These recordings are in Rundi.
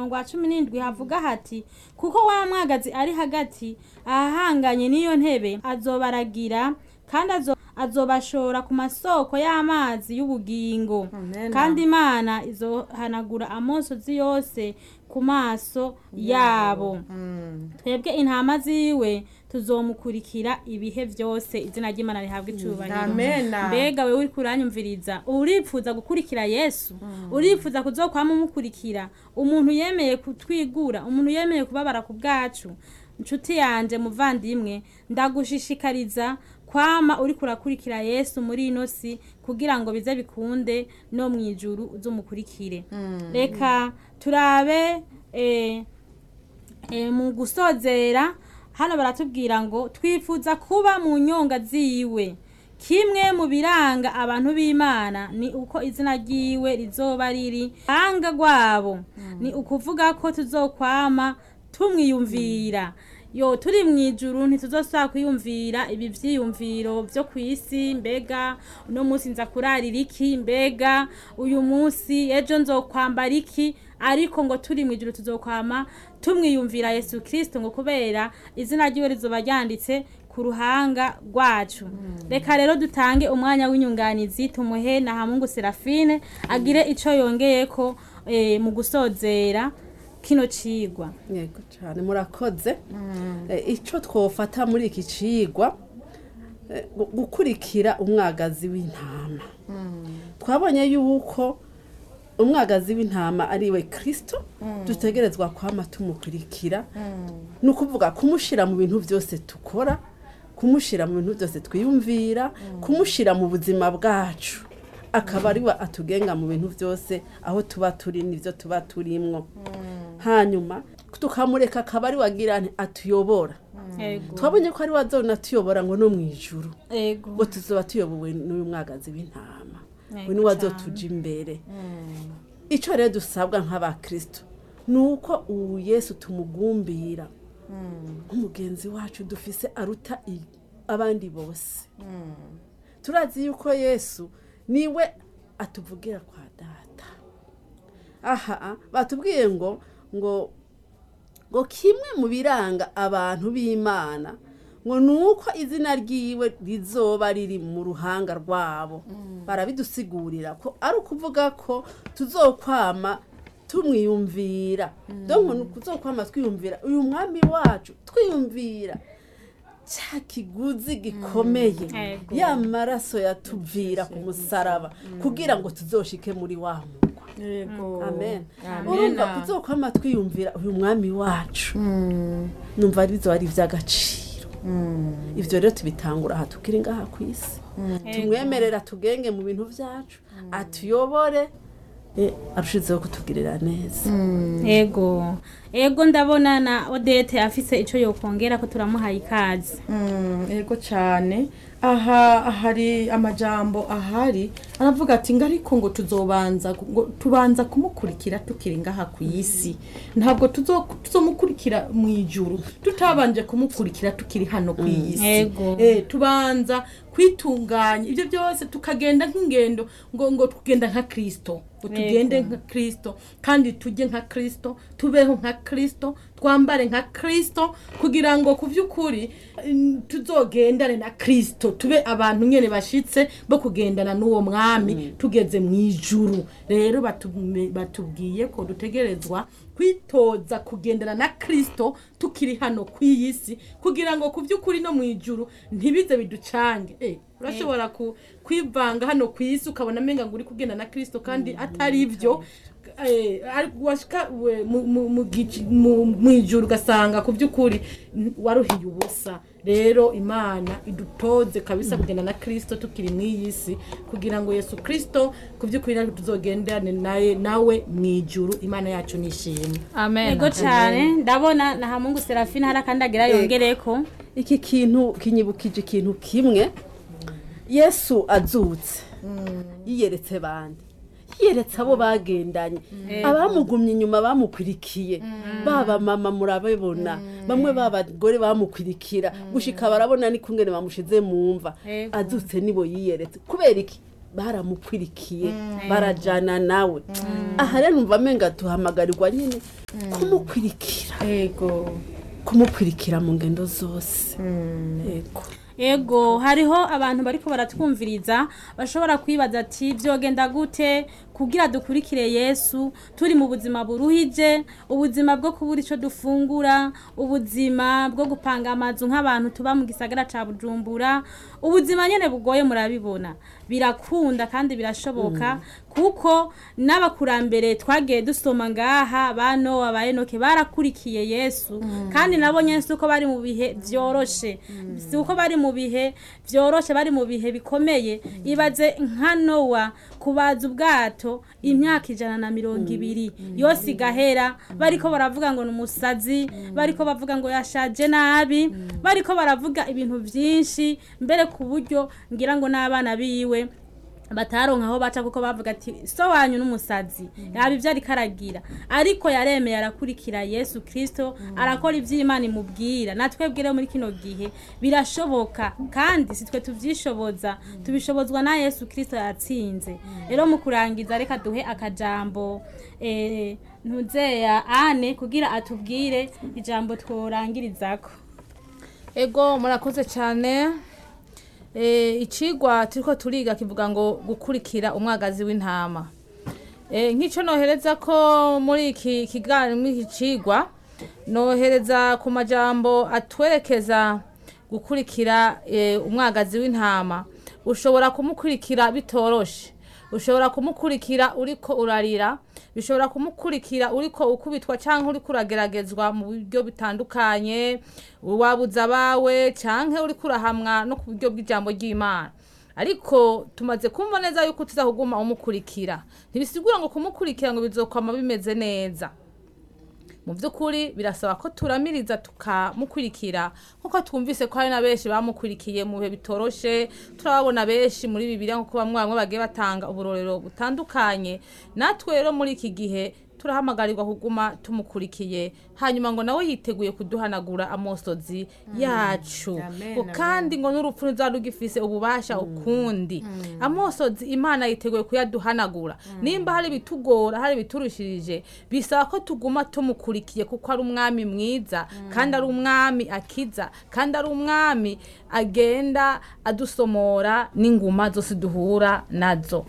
murongo wa cumi n'indwi havuga hati kuko wa mwagazi ari hagati ahahanganye n'iyo ntebe azobaragira kandi azo- azobashora ku masoko y'amazi y'ubugingo Amen. kandi imana izohanagura amosozi yose ku maso yabo twebwe intama ziwe tuzomukurikira ibihe vyose izina ry'imana rihabwa icubahiro Amen. mbega wewe uriko uranyumviriza uripfuza gukurikira yesu uripfuza kuzokwama umukurikira umuntu yemeye kutwigura umuntu yemeye kubabara ku bwacu nshuti yanje muvandimwe ndagushishikariza kwama uriko urakurikira yesu muri ino si kugira ngo bize bikunde no mu ijuru uzumukurikire reka turabe eh, e, mu gusozera hano baratubwira ngo twifuza kuba mu nyonga ziwe kimwe mu biranga abantu b'imana ni uko izina ryiwe rizoba riri hanga rwabo ni ukuvuga ko tuzokwama tumwiyumvira yo turi mu ijuru ntituzosaba kwiyumvira ibi vyiyumviro vyo ku isi mbega uno munsi nza kurarira iki mbega uyu munsi ejo nzokwambara iki ariko ngo turi mu ijuru tuzokwama tumwiyumvira yesu kirisito ngo kubera izina ryiwe rizoba ryanditse ku ruhanga rwacu reka rero dutange umwanya w'inyunganizi tumuhe na hamungu serafine agire ico yongeyeko eh, mu gusozera kino cigwa yego cyane murakoze Eh, icyo twofata muri iki cigwa eh, gu- gukurikira umwagazi w'intama twabonye yuko umwagazi w'intama ari we kirisito dutegerezwa kwama tumukurikira ni ukuvuga kumushyira mu bintu byose dukora kumushyira mu bintu byose twiyumvira kumushyira mu buzima bwacu akaba ari we atugenga mu bintu byose aho tuba turi n'ibyo tuba turimwo hanyuma tukamureka akaba ari we agira nti atuyobora ego twabonye ko ari we azona atuyobora ngo no mu ijuru ego ngo tuzoba tuyobowe n'uyu mwagazi w'intama Yego we niwe cane. azotuja imbere icyo rero dusabwa nk'abakristo ni uko ubu yesu tumugumbira nk'umugenzi wacu dufise aruta i- abandi bose turazi yuko yesu niwe atuvugira kwa data aha batubwiye ngo ngo ngo kimwe mu biranga abantu b'imana ngo ni uko izina ryiwe rizoba riri mu ruhanga rwabo barabidusigurira ko ari ukuvuga ko tuzokwama tumwiyumvira donko ni ukuzokwama twiyumvira uyu mwami wacu twiyumvira cya kiguzi gikomeye Ego. ya maraso yatuvira ku musaraba kugira ngo tuzoshike muri wa mugwa yego amen Amen. urumva kuzokwama twiyumvira uyu mwami wacu numva arizo ari iby'agaciro ibyo rero tubitangura aha tukiri ngaha ku isi tumwemerera tugenge mu bintu byacu atuyobore eh, arushizeho kutugirira neza ego ego ndabona na odete afise ico yokongera ko turamuhaye ikaze Mm, yego cyane aha hari amajambo ahari aravuga ati ngo ariko ngo tuzobanza ngo tubanza kumukurikira tukiri ngaha ku isi ntabwo tuzo- tuzomukurikira mu ijuru tutabanje kumukurikira tukiri hano ku isi Yego. Eh, tubanza kwitunganya ibyo byose tukagenda nk'ingendo ngo ngo tugenda nka kirisito ngo tugende nka kirisito kandi tujye nka kirisito tubeho nka kirisito twambare nka kirisito kugira ngo ku by'ukuri mm, tuzogendane na kirisito tube abantu nyine bashitse bo kugendana n'uwo mwami tugeze mu ijuru rero batume- batubwiye ko dutegerezwa kwitoza kugendana na kirisito tukiri hano ku iyi si kugira ngo ku by'ukuri no mu ijuru ntibize biducange Eh, urashobora ku- kwivanga hano ku isi ukabona amenga ngo uri kugenda na kirisito kandi atari ibyo Eh, ari- washika we- mu- mu- mu gici- mu- mu ijuru ugasanga ku by'ukuri n- waruhiye ubusa rero imana idutoze kabisa kugenda na kirisito tukiri mu iyi si kugira ngo yesu kirisito ku by'ukuri natwe tuzogendane naye nawe mu ijuru imana yacu nishimwe amen ego cyane ndabona na hamungu serafine hari akandi agira yongereko iki kintu kinyibukije ikintu kimwe yesu azutse yiyeretse bande yiyeretse abo bagendanye abamugumye inyuma bamukwirikiye baba mama murabibona bamwe b'abagore bamukwirikira gushika barabona ni kungene bamushize mu mva Ego. azutse nibo yiyeretse kubera iki baramukwirikiye barajana nawe aha rero numva amenga tuhamagarirwa nyine kumukwirikira ego kumukwirikira mu ngendo zose yego ego hariho abantu bariko baratwumviriza bashobora kwibaza ati byogenda gute kugira dukurikire yesu turi mu buzima buruhije ubuzima bwo kubura icyo dufungura ubuzima bwo gupanga amazu nk'abantu tuba mu gisagara ca bujumbura ubuzima nyene bugoye murabibona birakunda kandi birashoboka kuko n'abakurambere twagiye dusoma ngaha ba nowa ba enoke barakurikiye yesu kandi nabo nyene si uko bari mu bihe vyoroshe si uko bari mu bihe vyoroshe bari mu bihe bikomeye ibaze nka nowa kubaza ubwato imyaka ijana na mirongo ibiri yose igahera bariko baravuga ngo ni umusazi bariko bavuga ngo yashaje nabi bariko baravuga ibintu vyinshi mbere ku buryo ngira ngo n'abana biwe bataronka aho baca kuko bavuga ati so wanyu n'umusazi yaba ibyo ariko aragira ariko yaremeye arakurikira yesu kirisito arakora ibyo imana imubwira natwe bwire muri kino gihe birashoboka kandi si twe tubyishoboza tubishobozwa na yesu kirisito yatsinze rero mu kurangiza reka duhe akajambo eh, ntuzeya ane kugira atubwire ijambo tworangirizako ego murakoze cyane Eh, icigwa turiko turiga kivuga ngo gukurikira umwagazi w'intama Eh, nk'ico nohereza ko muri iki kiganiro muri iki cigwa nohereza ku majambo atwerekeza gukurikira eh, umwagazi w'intama ushobora kumukurikira bitoroshe ushobora kumukurikira uriko urarira bishobora kumukurikira uriko ukubitwa cyangwa uriko urageragezwa mu buryo bitandukanye wabuza abawe cyangwa uriko urahamwa no ku buryo bw'ijambo ry'imana ariko tumaze kumva neza yuko tuzahuguma umukurikira ntibisigura ngo kumukurikira ngo bizokwama bimeze neza mu by'ukuri birasaba ko turamiriza tukamukurikira nk'uko twumvise ko hari na benshi bamukurikiye mu bihe bitoroshe turababona benshi muri bibiliya nk'uko bamwe bamwe bagiye batanga uburorero butandukanye natwe rero muri iki gihe turahamagarirwa kuguma tumukurikiye hanyuma ngo nawe yiteguye kuduhanagura amosozi yacu Amen, ngo kandi ngo n'urupfu ruzaba rugifise ububasha ukundi amosozi imana yiteguye kuyaduhanagura nimba hari ibitugora hari ibiturushirije bisaba ko tuguma tumukurikiye kuko ari umwami mwiza kandi ari umwami akiza kandi ari umwami agenda adusomora n'inguma zose duhura nazo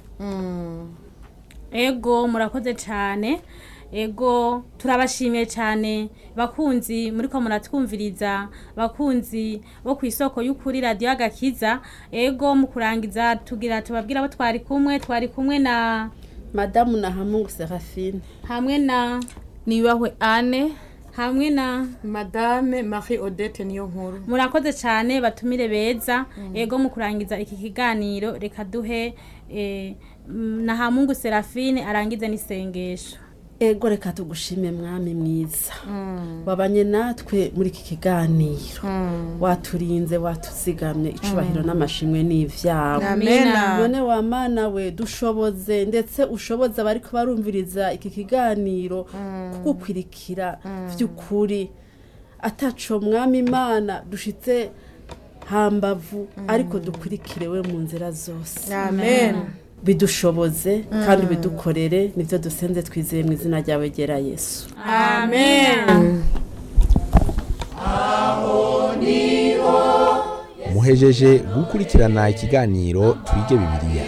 ego murakoze cyane ego turabashimiye cyane bakunzi muri ko muratwumviriza bakunzi bo ku isoko y'ukuri radiyo agakiza ego mu kurangiza tugira tubabwira abo twari kumwe twari kumwe na madamu na hamungu serafine hamwe na nibahwe ane hamwe na madame marie odette niyo nkuru murakoze cyane batumire beza ego mu kurangiza iki kiganiro reka duhe eh, mm, na hamungu serafine arangize n'isengesho ego reka tugushime mwami mwiza wabanye natwe muri iki kiganiro waturinze watuzigamye icubahiro n'amashimwe n'ivyawe amena none wa mana we dushoboze ndetse ushoboze abariko barumviriza iki kiganiro kugukwirikira vy'ukuri ataco mwami imana dushitse hambavu ariko dukurikire we mu nzira zose amen bidushoboze kandi bidukorere nivyo dusenze twizeye mu izina ryawe ryera yesu amen muhejeje gukurikirana ikiganiro twige bibiliya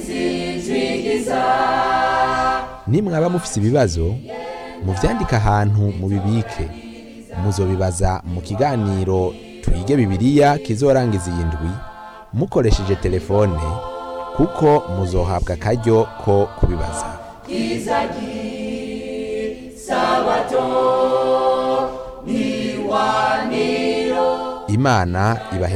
nimwaba mufise ibibazo muvyandike ahantu mubibike muzobibaza mu kiganiro twige bibiliya kizorangiza iyi ndwi mukoresheje telefone kuko muzohabwa akaryo ko kubibaza imana ibahe